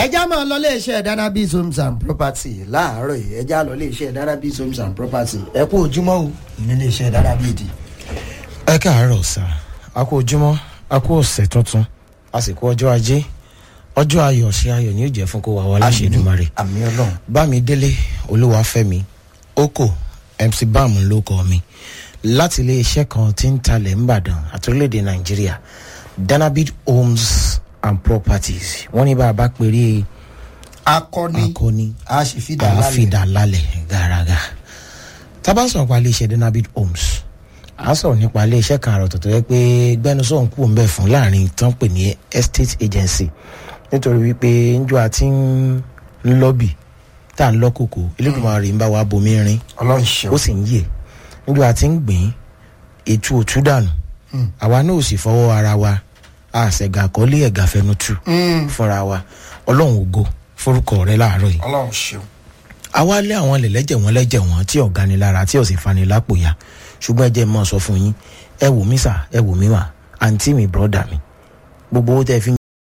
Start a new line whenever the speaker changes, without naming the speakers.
ẹja máa lọ iléeṣẹ́ danabis homes and property láàárọ̀ yìí ẹja lọ iléeṣẹ́ danabis homes and property ẹ kú ojúmọ́ o ní iléeṣẹ́ danabis.
ẹ káàárọ̀ sá a kú ojúmọ́ a kú ọ̀sẹ̀ tuntun a sì kú ọjọ́ ajé ọjọ́ ayọ̀ sí ayọ̀ ni yóò jẹ́ fún kó wa wọlé àṣẹdùmarè
àmì ọlọ́run.
bámidélé olúwàfẹ́mi oko mc bam ló kọ́ mi láti iléeṣẹ́ kan tí ń talẹ̀ ńbàdàn àti orílẹ̀-èdè nàìjíríà danabid homes and properties wọ́n ní bá a bá péré
akọni
akọni
a sì fi dà lálẹ́.
àáfíìdá lálẹ́ gàràgà tábà ń sọ̀rọ̀ nípa iléeṣẹ́ danabid homes à ń sọ̀rọ̀ nípa iléeṣẹ́ kan àròtọ̀ tó yẹ pé gbẹ́nusọ̀ ń kú ń bẹ̀ fún láàrin tán pè ní estate agency nítorí wípé njọ́ àti ń lọ́bì tá à ń lọ́kòkò elédùnmarè ń bá wa bomi rin
ọlọ́run
ó
ṣeun.
sì ń yè njọ́ àti ń gbìn ètò òtú dànù àwa náà ò sì fọwọ́ ara wa àṣẹ̀gà kọ́lé ẹ̀gà fẹnu tù fúnra wa ọlọ́run ògo forúkọ rẹ láàárọ̀ yìí
ọlọ́run ṣeun.
àwa lé àwọn lẹ̀lẹ́jẹ̀ wọn lẹ́jẹ̀ wọn tí ọ̀gá ni lára tí ọ̀sìn fani lápò ya ṣùgbọ́n ẹ jẹ́ mọ́ sọ fún yín ẹ wò mí sà ẹ wò mí mà àǹtí mi bọ́dà mi gbogbo owó tẹ́ fi ń